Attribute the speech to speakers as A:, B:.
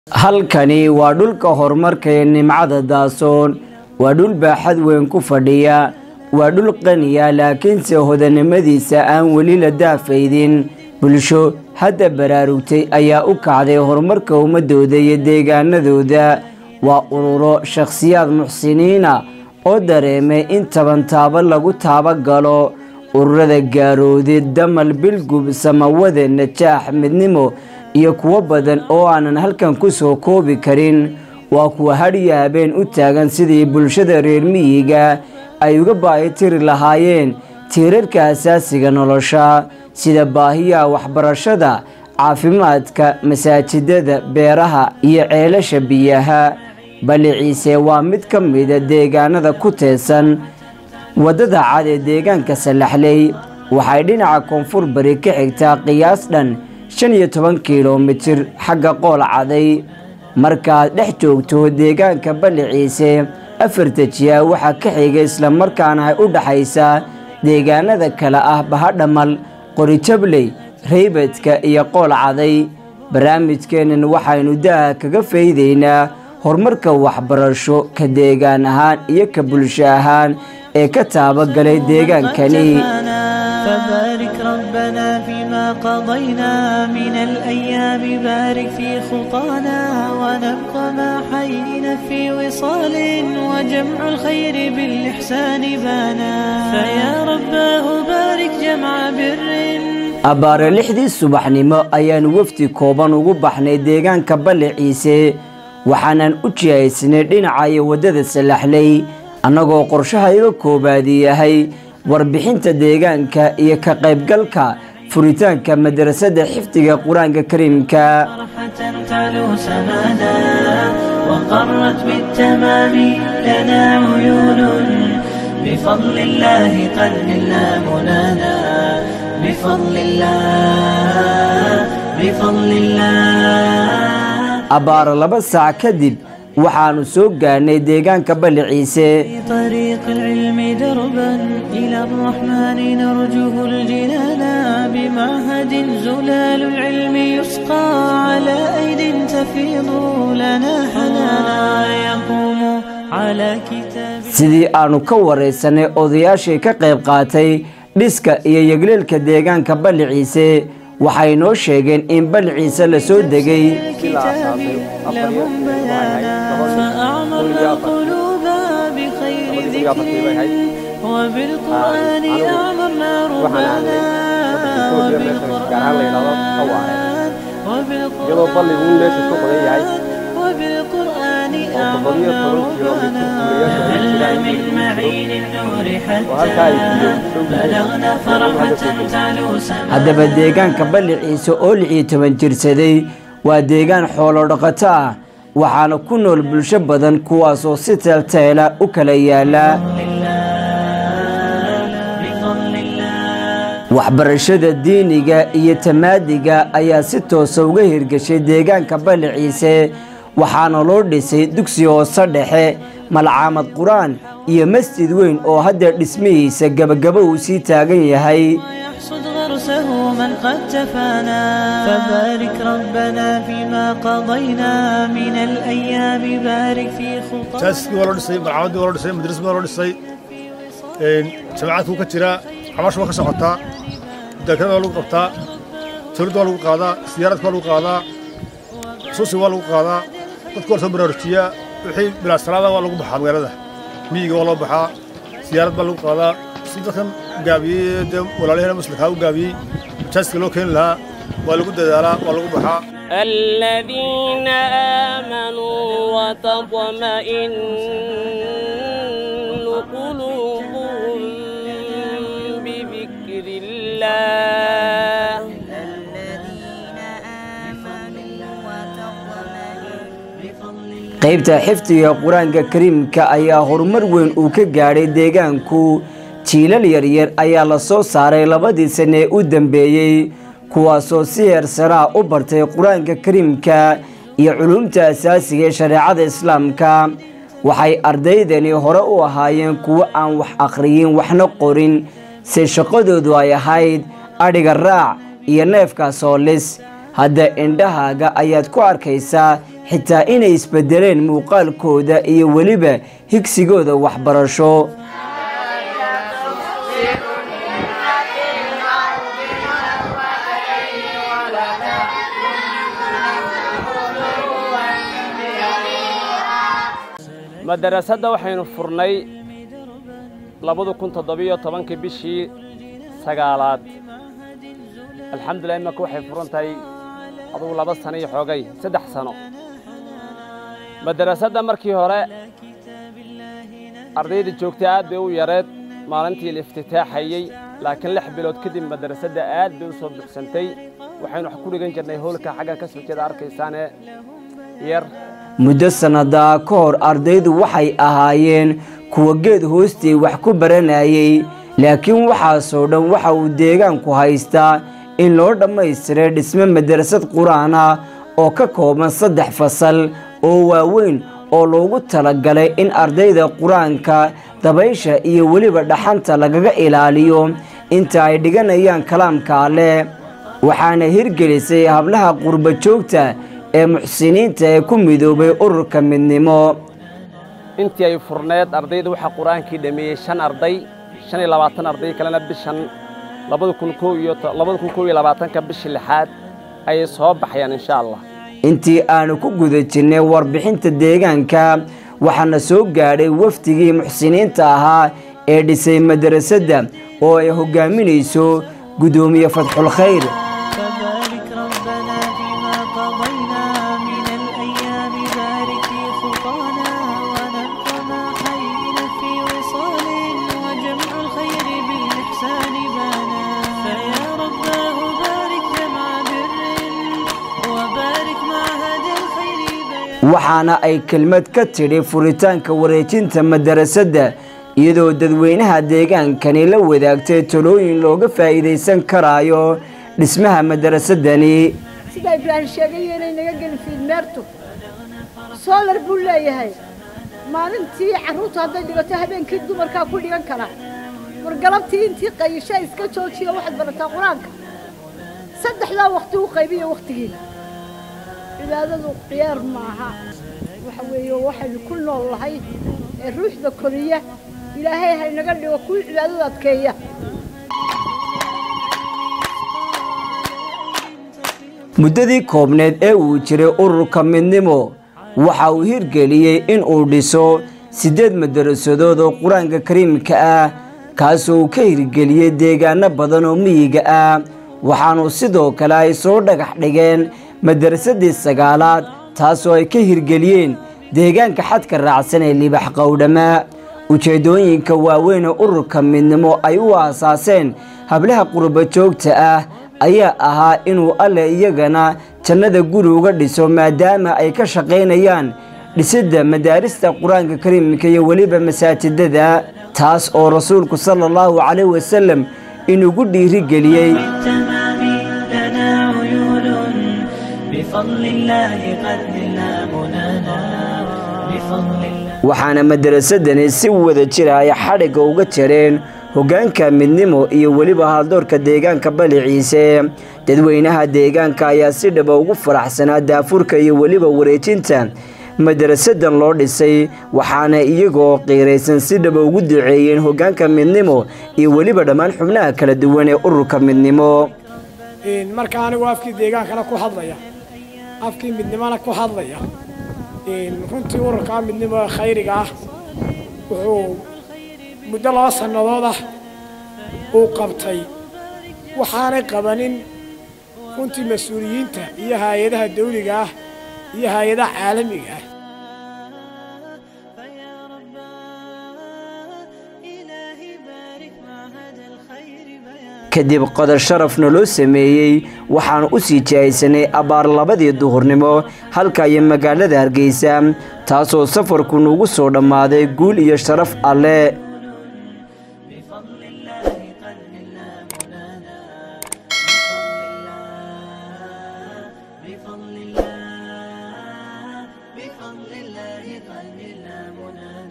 A: halkani waa dhulka horumarka ee nimcada daasoon waa dhul baaxad weyn ku fadhiya waa dhul qaniya laakiinse hodanimadiisa aan weli la daafaydin bulsho hadda baraarugtay ayaa u kacday horumarka ummadooda iyo deegaanadooda waa ururo shakhsiyaad muxsiniina oo dareemay in tabantaabo lagu taabagalo ururada gaaroodi damal bilgub samawade najaax midnimo iyo kuwo badan oo aanan halkan ku soo koobi karin waa kuwa hadhiyo habeen u taagan sidii bulshada reer miyiga ay uga baahitiri lahaayeen tiirarka asaasiga nolosha sida baahiyaha waxbarashada caafimaadka masaajidada beeraha iyo ceelasha biyaha baliciise waa mid ka mida deegaanada ku teesan waddada cad ee deegaanka salaxley waxay dhinaca koonfur bari ka xigtaa qiyaas dhan shan iyo toban kilomitir xagga qool caday markaad dhex joogto deegaanka baliciise afarta jiya waxaa ka xiga islamarkaana ay u dhaxaysaa deegaanada kale ah bahadhamal qoritabley reybadka iyo qool caday barnaamijkeennan waxaynu daha kaga faydaynaa horumarka waxbarasho ka deegaan ahaan iyo ka bulsho ahaan ee ka taabagalay deegaankani
B: فبارك ربنا فيما قضينا من الأيام بارك في خطانا ونبقى ما حيينا في وصال وجمع الخير بالإحسان بانا فيا رباه بارك جمع بر
A: abbaare lixdii subaxnimo ayaanu wafdi kooban ugu baxnay deegaanka balle ciise waxaanan u jihaysnay dhinacayo waddada salaxley annagoo qorshahayga koobaadi yahay warbixinta deegaanka iyo ka qaybgalka furitaanka madrasadda xifdiga qur-aanka kariimka
B: فرحة تعلو سمانا وقرت بالتمام لنا عيون بفضل الله قد منا منانا بفضل الله بفضل الله
A: abbaaro laba saac kadib waxaannu soo gaarnay deegaanka balle ciise
B: في طريق العلم دربا إلى الرحمن نرجوه الجنان بمعهد زلال العلم يسقى على أيد تفيض لنا حنانا يقوم على كتاب
A: sidii aannu ka waraysanay odayaashii ka qayb qaatay dhiska iyo yegleelka deegaanka balle ciise waxay noo sheegeen in balle ciise la soo degay
B: الكتاب لهم بيانا فأعمرنا القلوب بخير ذكر وبالقرآن أعمرنا ربنا وبالقرآن
C: iyadoo balligu in meesha ku qodan yahay
B: وبالقرآن
C: oo boqoliyo
B: أعمرنا
C: toban kilomitir
B: ربنا هل
C: kuleyaasha
B: من معين النور
C: وهلكا
B: حتى
C: يجي
B: بلغنا فرحة تعلو سماء
A: haddaba deegaanka balle ciise oo lix iyo toban jirsaday waa deegaan xoolo dhaqato ah waxaana ku nool bulsho badan kuwaasoo si teelteela u kala yaala
B: بفضل الله
A: waxbarashada diiniga iyo tamaadiga ayaa si toosa uga hirgashay deegaanka balle ciise waxaana loo dhisay dugsi hoose dhexe malcaamad qur-aan iyo masjid weyn oo hadda dhismihiisa gebagabo uu sii taagan yahay
B: يحصد غرسه من قد تفانا فبارك ربنا فيما قضينا من الأيام بارك في خطانا
D: jaaskii waa loo dhisay malcamaddii waa loo dhisay madrasadii waa loo dhisay jamaacadku ka jira xabaashu waa ka socotaa daakada waa lagu qabtaa tawladda waa lagu qaadaa siyaaradka waa lagu qaadaa suusi waa lagu qaadaa dadka waa la soo baraarujiyaa wixii bilaasalaada waa lagu baxaa magaalada miyiga waa loo baxaa siyaarad baa lagu qaadaa si dadkan gaabiyey dee walaalyaheena muslimkaa u gaabiyey jaaska loo keeni lahaa waa lagu dadaalaa waa lagu baxaa
E: الذين آمنوا وتطمئن قلوبهم بذكر الله
A: qaybta xifdiga qur-aanka kariimka ayaa horumar weyn uu ka gaadhay deegaanku jiilal yaryar ayaa la soo saaray labadii sane ee u dambeeyey kuwaasoo si heersanaa u bartay qur-aanka kariimka iyo culumta asaasiga ee shareecada islaamka waxay ardaydani hore u ahaayeen kuwo aan wax akhriyin waxna qorin se shaqadoodu ay ahayd adhiga raac iyo neefka soolis hadda indhahaaga ayaad ku arkaysaa xitaa inay isbedeleen muuqaalkooda iyo weliba higsigooda waxbarasho
E: madarasada waxaynu furnay labada kun toddobiyo tobankii bishii sagaalaad alxamdulilah imanka waxay furan tahay adugu laba sano iyo xoogay saddex sano madarasadda markii hore ardayda joogtay aad bay u yareed maalintii la iftitaaxayey laakiin lix bilood kadib madarasadda aad bay u soo buuxsantay waxaynu wax ku dhigan jirnay howlka xaggan ka soo jeeda arkaysaane yar
A: muddo sannadaa ka hor ardaydu waxay ahaayeen kuwa geed hoostii wax ku baranayay laakiin waxaasoo dhan waxa uu deegaanku haystaa in loo dhammaystiray dhisme madarasad qur-aan ah oo ka kooban saddex fasal oo waaweyn oo loogu talagalay in ardayda qur-aanka dabaysha iyo weliba dhaxanta lagaga ilaaliyo inta ay dhiganayaan kalaamka alleh waxaana hirgelisay hablaha qurba joogta ee muxsiniinta ee ku midoobay ururka midnimo
E: intii ay furneed ardayda waxaa qur-aankii dhameeyey shan arday shan iyo labaatan arday kalena bishan labada kun koo iyo labada kun koo iyo labaatanka bishii lixaad ayay soo baxayaan insha allah
A: intii aanu ku guda jirnay warbixinta deegaanka waxaana soo gaadhay wafdigii muxsiniinta ahaa ee dhisay madarasadda oo ay hogaaminayso guddoomiye fatxulkhayr
B: فبارك ربنا فيما قضينا من الأيام بارك في خطانا ونبقى ما حيينا في وصال وجمع الخير بالإحسان بانا فيا رباه بارك جمع بر وبارك مع هدى الخير بيان
A: waxaana ay kelmad ka tidhi furitaanka wareejinta madarasadda iyadoo dadweynaha deegaankani la wadaagtay talooyin looga faa'iidaysan karaayo dhismaha madarasadani
F: sida ibraahim sheegaya inay naga gelin fiidmeertu soolar buu leeyahay maalintii carruurtu hadday dhigato habeenkii dumarkaa ku dhigan kara war galabtii intii qayisha iska joojiyo waxaad barataa qur-aanka saddexdaa wakti u qaybiya wakhtigiina cibaadadu ciyaar maaha waxa weeye waxaynu ku nool nahay ee ruuxda koriya ilaahay haynaga dhigo kuwii cibaadadu adkeeya
A: muddadii koobneed ee uu jiray ururka midnimo waxa uu hirgeliyey in uu dhiso siddeed madarasadood oo qur-aanka kariimka ah kaasoo uu ka hirgeliyey deegaano badan oo miyiga ah waxaanu sidoo kale ay soo dhagax dhigeen madarasadii sagaalaad taasoo ay ka hirgeliyeen deegaanka xadka raacsan ee libax qowdhama ujeeddooyinka waaweyn ee ururka midnimo ay u aasaaseen hablaha qurba joogta ah ayaa ahaa inuu alle iyagana jannada guri uga dhiso maadaama ay ka shaqaynayaan dhisidda madaarista qur-aanka kariimka iyo weliba masaajidada taas oo rasuulku sala allahu calayh wasalam inugu dhiirigeliyey
B: التمام لنا عيون بفضل الله قد نلنا منانا بفضل الله
A: waxaana madarasadani si wada jira ay xadhigga uga jareen hoggaanka midnimo iyo weliba haaldoorka deegaanka bali ciise dadweynaha deegaanka ayaa si dhaba ugu faraxsanaa daafurka iyo weliba wareejinta madarasadan loo dhisay waxaana iyagoo qiiraysan si dhaba ugu duceeyeen hoggaanka midnimo iyo weliba dhammaan xubnaha kala duwan ee ururka midnimo
G: marka anigu afkii deegaankana ku hadlaya afkii midnimona ku hadlaya runtii ururkaa midnimo ee khayriga ah wuxuu muddo laba sannadood ah uu qabtay waxaanay qabanin runtii mas-uuliyiinta iyo hay-adaha dawliga ah iyo hay-adaha caalamiga ah
B: فيا ربا إلهي بارك مع هدى الخير بيان
A: kadib qodar sharafna loo sameeyey waxaan u sii jihaysanay abbaar labadii duhurnimo halka iyo magaalada hargeysa taasoo safarku nugu soo dhammaaday guul iyo sharaf alle
B: بفضل الله قد نلنا منانا بفضل الله بفضل الله بفضل الله قد نلنا منانا